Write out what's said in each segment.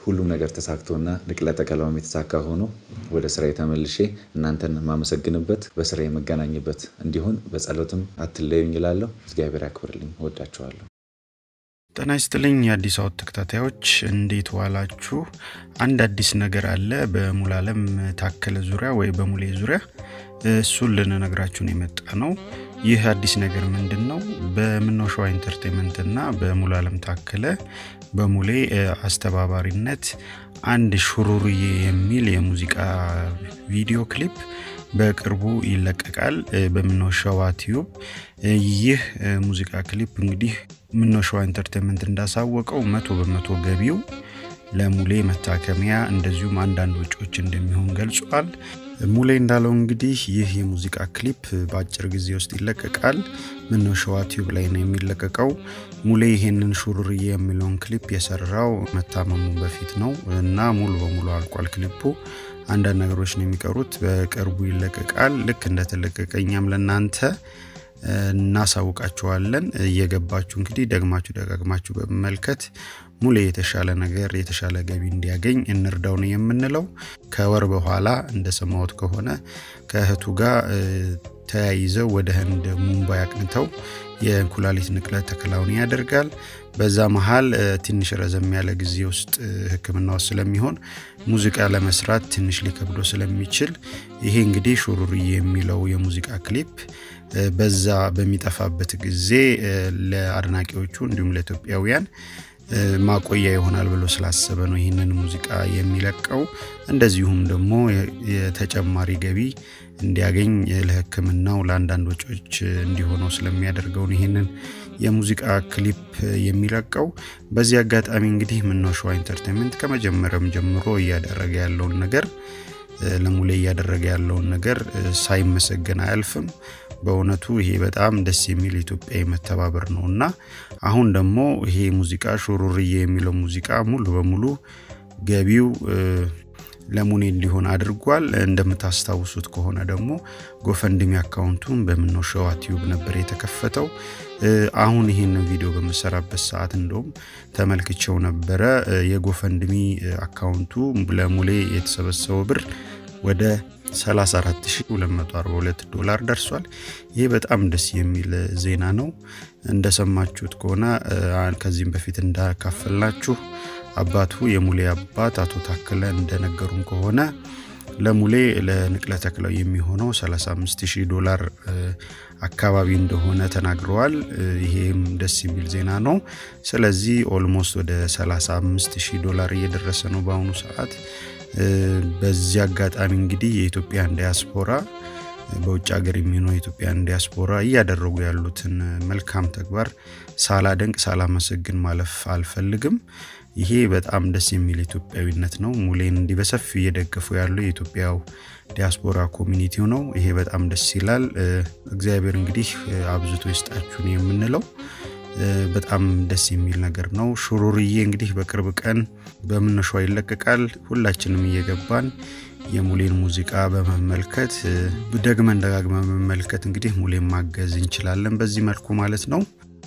ሁሉም ነገር ተሳክቶና ንቅለ ተከላውም የተሳካ ሆኖ ወደ ስራ ተመልሼ እናንተን የማመሰግንበት በስራ የመገናኝበት እንዲሆን በጸሎትም አትለዩኝ እላለሁ። እግዚአብሔር ያክብርልኝ። እወዳችኋለሁ። ጤና ይስጥልኝ የአዲስ አወት ተከታታዮች እንዴት ዋላችሁ? አንድ አዲስ ነገር አለ በሙሉዓለም ታከለ ዙሪያ ወይ በሙሌ ዙሪያ እሱን ልንነግራችሁን የመጣ ነው። ይህ አዲስ ነገር ምንድን ነው? በምነው ሸዋ ኢንተርቴንመንት እና በሙሉዓለም ታከለ በሙሌ አስተባባሪነት አንድ ሹሩርዬ የሚል የሙዚቃ ቪዲዮ ክሊፕ በቅርቡ ይለቀቃል በምነው ሸዋ ቲዩብ። ይህ ሙዚቃ ክሊፕ እንግዲህ ምነው ሸዋ ኢንተርቴንመንት እንዳሳወቀው መቶ በመቶ ገቢው ለሙሌ መታከሚያ እንደዚሁም አንዳንድ ወጪዎች እንደሚሆን ገልጿል። ሙሌ እንዳለው እንግዲህ ይህ የሙዚቃ ክሊፕ በአጭር ጊዜ ውስጥ ይለቀቃል። ምነው ሸዋ ቲዩብ ላይ ነው የሚለቀቀው። ሙሌ ይሄንን ሹሩርዬ የሚለውን ክሊፕ የሰራው መታመሙ በፊት ነው እና ሙሉ በሙሉ አልቋል ክሊፑ። አንዳንድ ነገሮች ነው የሚቀሩት። በቅርቡ ይለቀቃል። ልክ እንደተለቀቀ እኛም ለእናንተ እናሳውቃችኋለን። እየገባችሁ እንግዲህ ደግማችሁ ደጋግማችሁ በመመልከት ሙሌ የተሻለ ነገር የተሻለ ገቢ እንዲያገኝ እንርዳው ነው የምንለው። ከወር በኋላ እንደሰማሁት ከሆነ ከእህቱ ጋር ተያይዘው ወደ ህንድ ሙምባይ አቅንተው የኩላሊት ንቅለ ተከላውን ያደርጋል። በዛ መሀል ትንሽ ረዘም ያለ ጊዜ ውስጥ ሕክምና ውስጥ ስለሚሆን ሙዚቃ ለመስራት ትንሽ ሊከብዶ ስለሚችል ይሄ እንግዲህ ሹሩርዬ የሚለው የሙዚቃ ክሊፕ በዛ በሚጠፋበት ጊዜ ለአድናቂዎቹ እንዲሁም ለኢትዮጵያውያን ማቆያ ይሆናል ብሎ ስላሰበ ነው ይህንን ሙዚቃ የሚለቀው። እንደዚሁም ደግሞ የተጨማሪ ገቢ እንዲያገኝ ለሕክምናው ለአንዳንድ ወጪዎች እንዲሆነው ስለሚያደርገውን ይህንን የሙዚቃ ክሊፕ የሚለቀው። በዚህ አጋጣሚ እንግዲህ ምነው ሸዋ ኢንተርቴንመንት ከመጀመሪያም ጀምሮ እያደረገ ያለውን ነገር ለሙሌ እያደረገ ያለውን ነገር ሳይመሰገን አያልፍም። በእውነቱ ይሄ በጣም ደስ የሚል ኢትዮጵያዊ መተባበር ነው እና አሁን ደግሞ ይሄ ሙዚቃ ሹሩርዬ የሚለው ሙዚቃ ሙሉ በሙሉ ገቢው ለሙኔ እንዲሆን አድርጓል። እንደምታስታውሱት ከሆነ ደግሞ ጎፈንድሚ አካውንቱን በምነው ሸዋ ቲዩብ ነበር የተከፈተው። አሁን ይህንን ቪዲዮ በምሰራበት ሰዓት እንደውም ተመልክቼው ነበረ። የጎፈንድሚ አካውንቱ ለሙሌ የተሰበሰበው ብር ወደ 34242 ዶላር ደርሷል። ይህ በጣም ደስ የሚል ዜና ነው። እንደሰማችሁት ከሆነ ከዚህም በፊት እንዳካፈልናችሁ አባቱ የሙሌ አባት አቶ ታከለ እንደነገሩን ከሆነ ለሙሌ ለንቅለ ተክለው የሚሆነው 35000 ዶላር አካባቢ እንደሆነ ተናግረዋል። ይሄም ደስ የሚል ዜና ነው። ስለዚህ ኦልሞስት ወደ 35000 ዶላር እየደረሰ ነው በአሁኑ ሰዓት። በዚህ አጋጣሚ እንግዲህ የኢትዮጵያን ዲያስፖራ በውጭ ሀገር የሚኖሩ የኢትዮጵያን ዲያስፖራ እያደረጉ ያሉትን መልካም ተግባር ሳላደንቅ ሳላመሰግን ማለፍ አልፈልግም። ይሄ በጣም ደስ የሚል ኢትዮጵያዊነት ነው። ሙሌን እንዲህ በሰፊ እየደገፉ ያሉ የኢትዮጵያው ዲያስፖራ ኮሚኒቲው ነው። ይሄ በጣም ደስ ይላል። እግዚአብሔር እንግዲህ አብዝቶ ይስጣችሁን የምንለው በጣም ደስ የሚል ነገር ነው። ሹሩርዬ እንግዲህ በቅርብ ቀን በምነው ሸዋ ይለቀቃል። ሁላችንም እየገባን የሙሌን ሙዚቃ በመመልከት ደግመን ደጋግመን በመመልከት እንግዲህ ሙሌን ማገዝ እንችላለን በዚህ መልኩ ማለት ነው።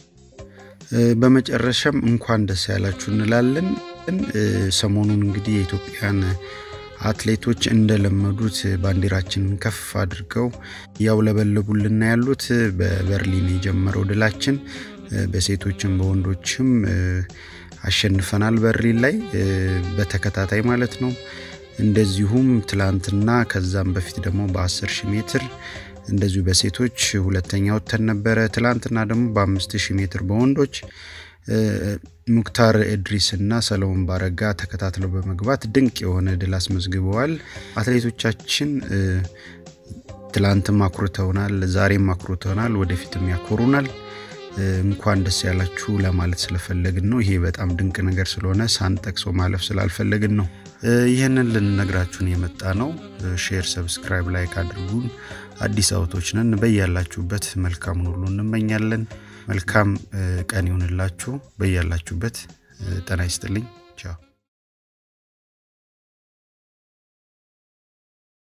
በመጨረሻም እንኳን ደስ ያላችሁ እንላለን። ሰሞኑን እንግዲህ የኢትዮጵያን አትሌቶች እንደለመዱት ባንዲራችንን ከፍ አድርገው እያውለበለቡልና ያሉት በበርሊን የጀመረው ድላችን በሴቶችም በወንዶችም አሸንፈናል። በርሊን ላይ በተከታታይ ማለት ነው። እንደዚሁም ትላንትና ከዛም በፊት ደግሞ በ10 ሺህ ሜትር እንደዚሁ በሴቶች ሁለተኛ ወጥተን ነበረ። ትላንትና ደግሞ በአምስት ሺህ ሜትር በወንዶች ሙክታር እድሪስ እና ሰለሞን ባረጋ ተከታትለው በመግባት ድንቅ የሆነ ድል አስመዝግበዋል። አትሌቶቻችን ትላንትም አኩርተውናል፣ ዛሬም አኩርተውናል፣ ወደፊትም ያኮሩናል። እንኳን ደስ ያላችሁ ለማለት ስለፈለግን ነው። ይሄ በጣም ድንቅ ነገር ስለሆነ ሳንጠቅሰው ማለፍ ስላልፈለግን ነው። ይህንን ልንነግራችሁን የመጣ ነው። ሼር፣ ሰብስክራይብ፣ ላይክ አድርጉን። አዲስ አውቶች ነን። በያላችሁበት መልካሙን ሁሉ እንመኛለን። መልካም ቀን ይሁንላችሁ። በያላችሁበት ጤና ይስጥልኝ። ቻው